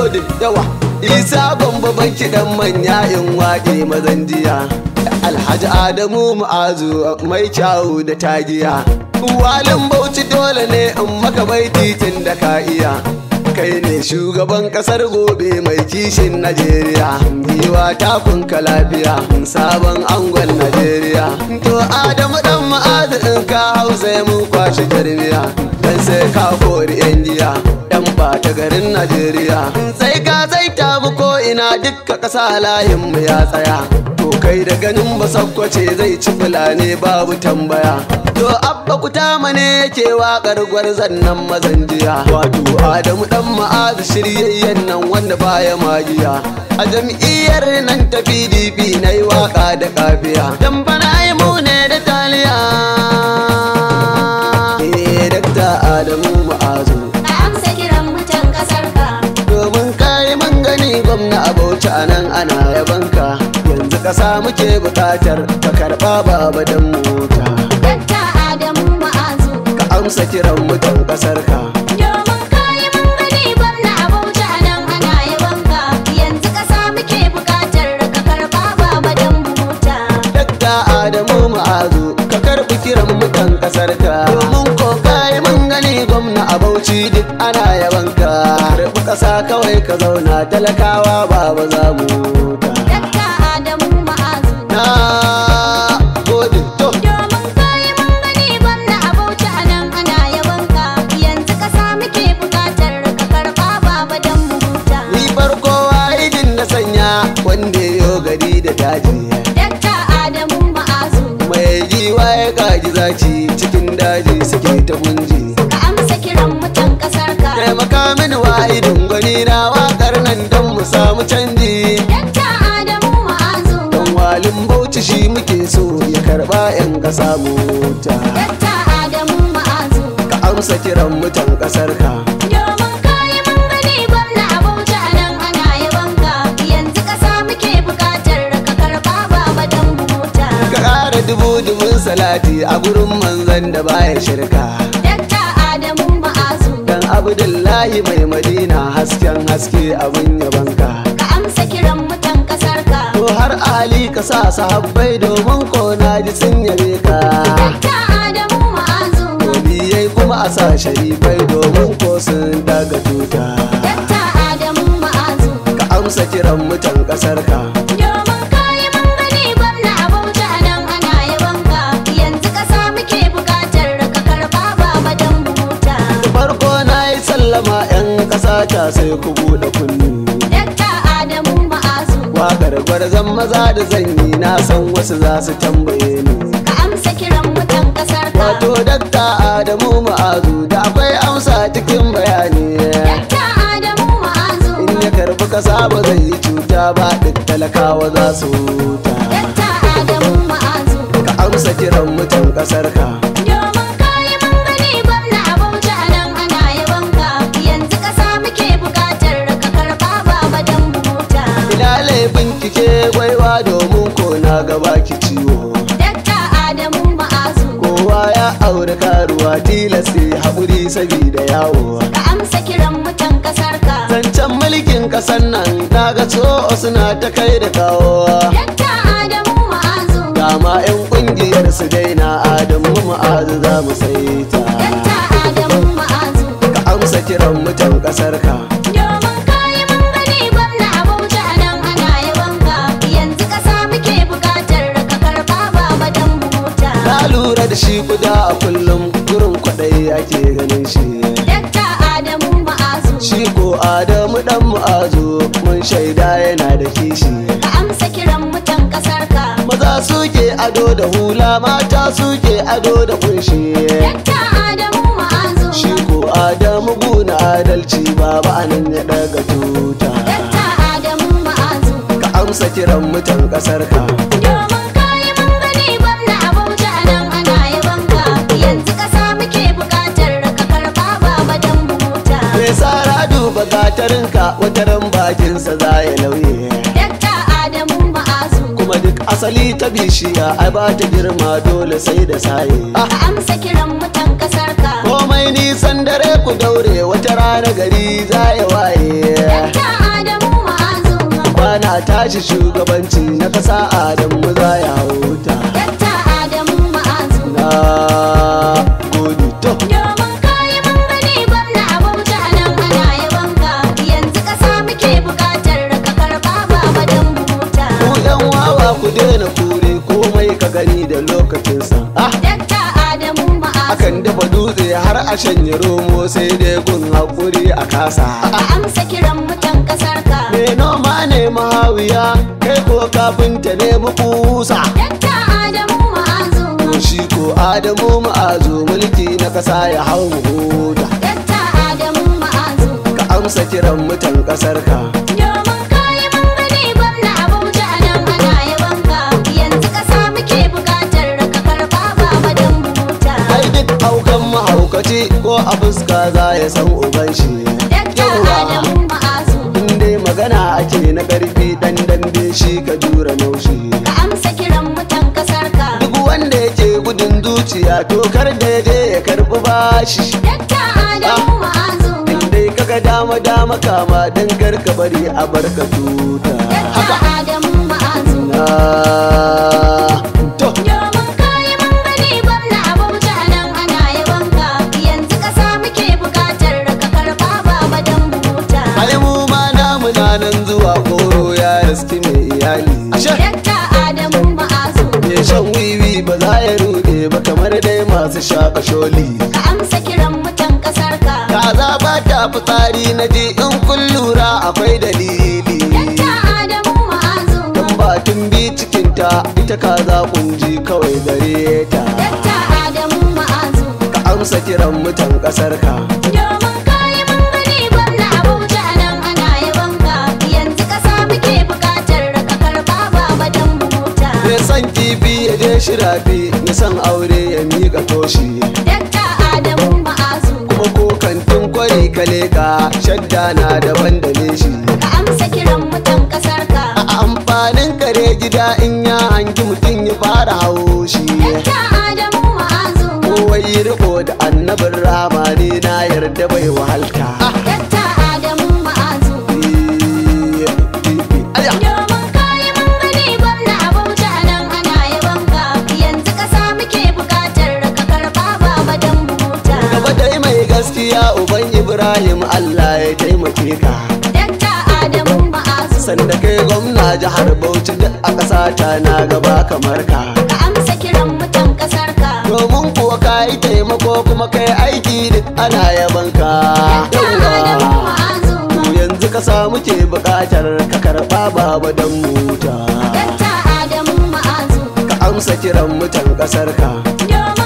gode yawa isa gombe banki dan manya in waƙe mazan jiya alhaji adamu ma'azu mai kyawu da tagiya walin bauchi dole ne in maka bai titin da ka iya kai ne shugaban kasar gobe mai kishin najeriya giwa takunka lafiya sabon angon najeriya to adamu dan ma'azu in ka hausa mun kwashe tarbiya dan sai ka kori yan giya dan bata garin najeriya sai ka zai tabu ko ina dukka kasa layin mu ya tsaya to kai da ganin basakwace zai ci fulani babu tambaya to abba kuta mane yake waƙar gwarzan nan mazan jiya wato adamu dan ma'azu shiryayyen nan wanda baya magiya a jam'iyyar nan ta pdp na yi waƙa da kafiya dan bana yi mu ne da taliya eh dakta adamu ma'azu Ka amsa kiran mutan kasar ka. domin kayi mun gani gwamna a bauchi a nan ana yabanka yanzu ƙasa muke buƙatar ka karɓa baba dan mota Dakta Adamu Ma'azu. ka amsa kiran mutan ƙasar ka Domin kayi mun gani gwamna a Bauchi a nan ana yabanka. Yanzu ƙasa muke buƙatar ka karɓa baba dan buhuta. dakta adamu ma'azu ka karɓi kiran mutan ƙasar ka domin ko kayi mun gani gwamna a bauchi duk ana yabanka karɓi ƙasa kawai ka zauna talakawa baba za mu huta Dakta Adamu Ma'azu. na gode to Domin kayi mun gani gwamna a Bauchi a nan ana yabanka. Yanzu ƙasa muke buƙatar ka karɓa baba dan buhuta. ni farko wahidin na sanya wanda yo gari da daji Dakta Adamu Ma'azu. mai giwa ya gaji zaci cikin daji suke ta gunji Ka amsa kiran mutan ƙasar ka. taimaka mini wahidin gwani na wakar nan don mu samu canji Dakta Adamu Ma'azu. don walin bauchi shi muke so ya karba yan kasa mota Dakta Adamu Ma'azu. ka amsa kiran mutan kasar ka Domin kayi mun gani gwamna a Bauchi a nan ana yabanka. Yanzu ƙasa muke buƙatar ka karɓa baba dan buhuta. ka ƙara dubu dubun salati a gurin manzan da baya shirka Dakta Adamu Ma'azu. dan abdullahi mai madina hasken haske abin yabanka Ka amsa kiran mutan ƙasar ka. To har Ali ka sa sahabbai domin ko na ji sun yabe ka. Dakta Adamu Ma'azu. Waliyai kuma a sa sharifai domin ko sun daga tuta. Dakta Adamu Ma'azu. Ka amsa kiran mutan ƙasar ka. Domin kayi mun gani gwamna a Bauchi a nan ana yabanka. Yanzu ƙasa muke buƙatar ka karɓa baba dan buhuta. Farko na yi sallama 'yan ƙasa ta sai ku buɗe kunni. Dakta Adamu Ma'azu. Waƙar gwarzon maza da zanyi na san wasu za su tambaye ni. Ka amsa kiran mutan ƙasar ka. Wato dakta Adamu Ma'azu da akwai amsa cikin bayani. Dakta Adamu Ma'azu. In ya karbi kasa ba zai yi cuta ba duk talakawa za su huta. Dakta Adamu Ma'azu. Ka amsa kiran mutan kasar ka. Domin kayi mun gani gwamna a Bauchi a nan ana yabanka. Yanzu ƙasa muke buƙatar ka karɓa baba dan buhuta. Ina laifin kike gwaiwa domin ko na gaba ki ciwo. Dakta Adamu Ma'azu. Kowa ya aure karuwa tilasi haƙuri sabida yawo. Ka amsa kiran mutan ƙasar ka. Zancen mulkin ƙasar nan na ga so suna ta kai da kawo. Dakta Adamu Ma'azu. Dama 'yan ƙungiyar su daina Adamu ma'azu za mu saita. Dakta Adamu Ma'azu. Ka amsa kiran mutan ƙasar ka. Domin kayi mun gani gwamna a Bauchi a nan ana yabanka. Yanzu ƙasa muke buƙatar ka karɓa baba dan buhuta. Na lura da shi guda a kullum gurin kwaɗayi ake ganin shi. Dakta Adamu Ma'azu. Shi ko Adamu ɗan mu'azu mun shaida yana da kishi. Ka amsa kiran mutan ƙasar ka. Maza suke ado da hula mata suke ado da kunshi. Dakta Adamu Ma'azu. Shi ko Adamu guna adalci baba anan ya ɗaga tuta. Dakta Adamu Ma'azu. Ka amsa kiran mutan ƙasar ka. Domin kayi mun gani gwamna a Bauchi a nan ana yabanka. Yanzu ƙasa muke buƙatar ka karɓa baba dan buhuta. Me sara duba gatarinka wataran bakinsa za ya lauye. Dakta Adamu Ma'azu. Kuma duk asali ta bishiya ai ba ta girma dole sai da saye. Ah, Ka amsa kiran mutan ƙasar ka. komai nisan dare ku daure wata rana gari za ya waye. Dakta ana tashi shugabanci na kasa adamu za ya huta Dakta Adamu Ma'azu. na gode to Domin kayi mun gani gwamna a Bauchi a nan ana yabanka. Yanzu ƙasa muke buƙatar ka karɓa baba don mu huta. ku yan wawa ku daina kure komai ka gani da lokacinsa ah Dakta Adamu Ma'azu. akan dafa dutse har a shanye romo sai dai gun haƙuri a kasa Ka amsa kiran mutan ƙasar ka. me noma ne mahawiya kai ko kafinta ne kusa Dakta Adamu Ma'azu. shi ko adamu ma'azu mulki na kasa ya hau mu huta Dakta Adamu Ma'azu. ka amsa kiran mutan kasar ka Domin kayi mun gani gwamna a Bauchi a nan ana yabanka. Yanzu ƙasa muke buƙatar ka karɓa baba don mu huta. ai duk aukan mahaukaci ko a fuska za ya san uban shi Dakta Adamu Ma'azu. in dai magana ake na ƙarfi dan dambe shi ka jura naushi Ka amsa kiran mutan ƙasar ka. duk wanda yake gudun zuciya to kar da ya je ya karɓi bashi Dakta Adamu Ma'azu. in dai kaga dama dama kama dan kar ka bari a barka tuta Dakta Adamu Ma'azu. na to Domin kayi mun gani gwamna a Bauchi a nan ana yabanka. Yanzu ƙasa muke buƙatar ka karɓa baba don mu huta. ai mu ma namu na nan zuwa koro ya riski mai iyali ashe Dakta Adamu Ma'azu. me shan wiwi ba za ya rude ba kamar dai masu shaka sholi Ka amsa kiran mutan ƙasar ka. kaza ba ta fitsari na ji in kun lura akwai dalili Dakta Adamu Ma'azu. dan batun bi cikinta ita kaza kunji kawai gare ta Dakta Adamu Ma'azu. ka amsa kiran mutan kasar ka Domin kayi mun gani gwamna a Bauchi a nan ana yabanka. Yanzu ƙasa muke buƙatar ka karɓa baba don mu huta. me san kifi ya je shirafi ya san aure ya miƙa toshi Dakta Adamu Ma'azu. kuma ko kantin kwari ka leka shadda na daban da leshi Ka amsa kiran mutan ƙasar ka. a amfanin kare gida in ya hangi mutum ya fara haushi Dakta Adamu Ma'azu. kowai riko da annabin ramani na yarda bai wahalta Dakta Adamu Ma'azu. Aya. Domin kayi mun gani gwamna a Bauchi a nan ana yabanka. Yanzu ƙasa muke buƙatar ka karɓa baba don mu huta. gaba dai mai gaskiya uban ibrahim allah ya taimake ka Dakta Adamu Ma'azu. sanda kai gwamna jihar bauchi duk a ƙasa ta na gaba kamar ka Ka amsa kiran mutan ƙasar ka. domin kuwa ka yi taimako kuma kai aiki duk ana yaban ka Dakta Adamu Yawwa. Ma'azu. to yanzu ka samu ke buƙatar ka karɓa baba don muta Dakta Adamu Ma'azu. ka amsa kiran mutan ƙasar ka Domin